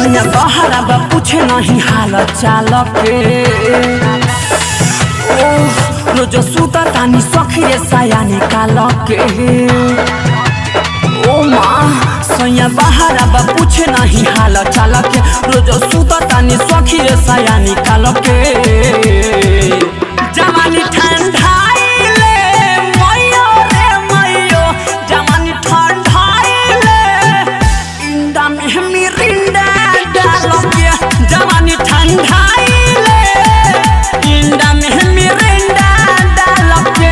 सोया बहरा बा पूछे नहीं हाल चाल के ओ रोज सुता तानी सखी रे साया निकाल के ओ माँ सोया बहरा बा पूछे नहीं हाल चाल के रोज सुता तानी सखी रे साया निकाल के जवानी ठंडाइले मैयो रे मैयो जवानी ठंडाइले इंदा में मिरिंडा डालो के जवानी ठंडाइले इंदा में मिरिंडा डालो के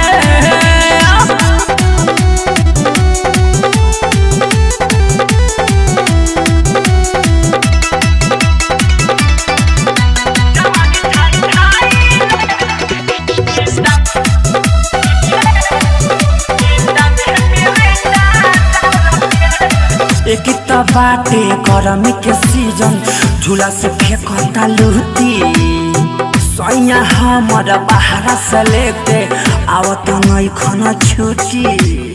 एक त बाटे गरमी के सीजन झूला से फेंकता लूटी सैया हमर बाहर से लेके आवत नहीं खन छुटी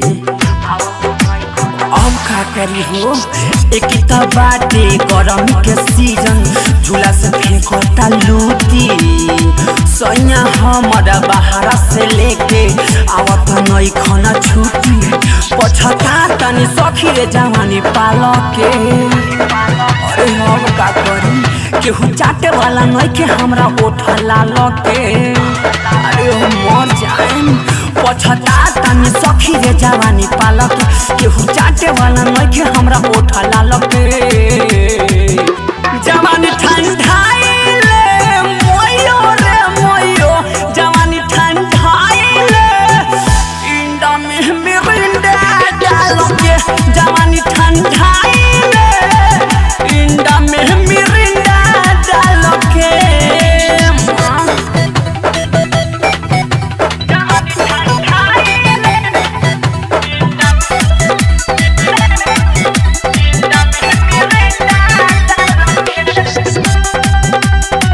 अब का करी हो एक त बाटे गरमी के सीजन झूला से फेंकता लूटी सैया हमर बाहर से लेके आवत नहीं खन छुटी पछता तनी सखी रे जवानी पाल के अरे हम का करी केहू चाटे वाला नहीं के हमरा ओठ लाल के अरे हम मर जाएम पछता तनी सखी रे जवानी पाल के केहू चाटे वाला नहीं के हमरा ओठ लाल के जवानी ठंडाइले मोयो रे मोयो जवानी ठंडाइले इंडा में मिरिंडा डालो के जवानी ठंडाइले इंडा में मिरिंडा डालो के जवानी ठंडाइले इंडा में मिरिंडा डालो के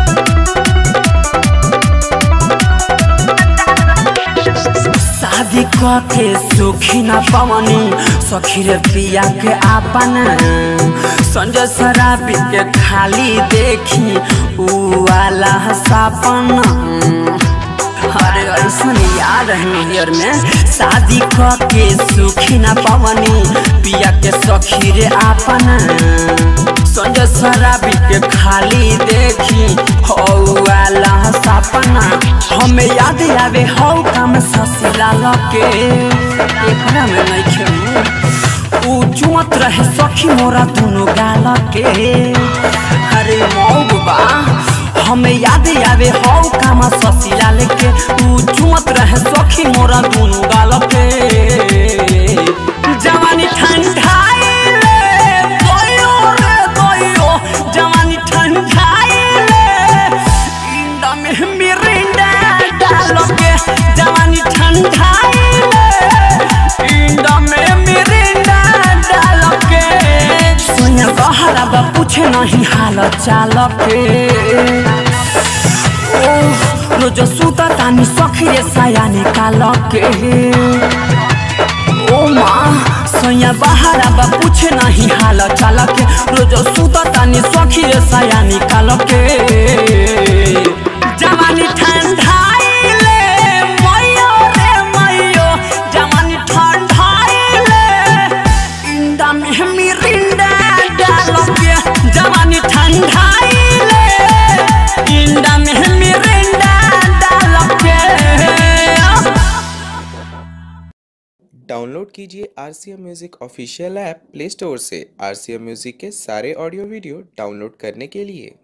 शादी के सुखी न पवनी सखी रे पिया के आपन संजय शराबी के खाली देखी ऊ वाला सपन अरे ऐसन याद है नैयर में शादी के सुखी न पवनी पिया के सखी रे आपन संजय शराबी के खाली देखी हो वाला सपना हमें याद आवे हो काम ससिला लके एकरा में नहीं खेलू ऊ चुमत रहे सखी मोरा दुनो गाल के अरे मौबा हमें याद आवे हो काम ससिला लेके ऊ चुमत रहे सखी मोरा दुनो गाल के जवानी ठंडाइले गयो रे गयो जवानी ठंडाइले इंडा में मिरिंडा डालो के जवानी ठंडाइले इंडा में मिरिंडा डालो के सोया बहरा बा पूछे नहीं हाल चाल के ओ रोज सुता तानी सखी रे साया निकाल के ओ माँ सोया बहरा बा पूछे नहीं हाल चाल के रोज सुता तानी सखी रे साया निकाल के जवानी ठंडाइले मैयो रे मैयो जवानी ठंडाइले इंडा में मिरिंडा डालो के जवानी ठंडाइले इंडा में मिरिंडा डालो के डाउनलोड कीजिए R C M music official app Play Store से आर सी एम म्यूज़िक के सारे ऑडियो वीडियो डाउनलोड करने के लिए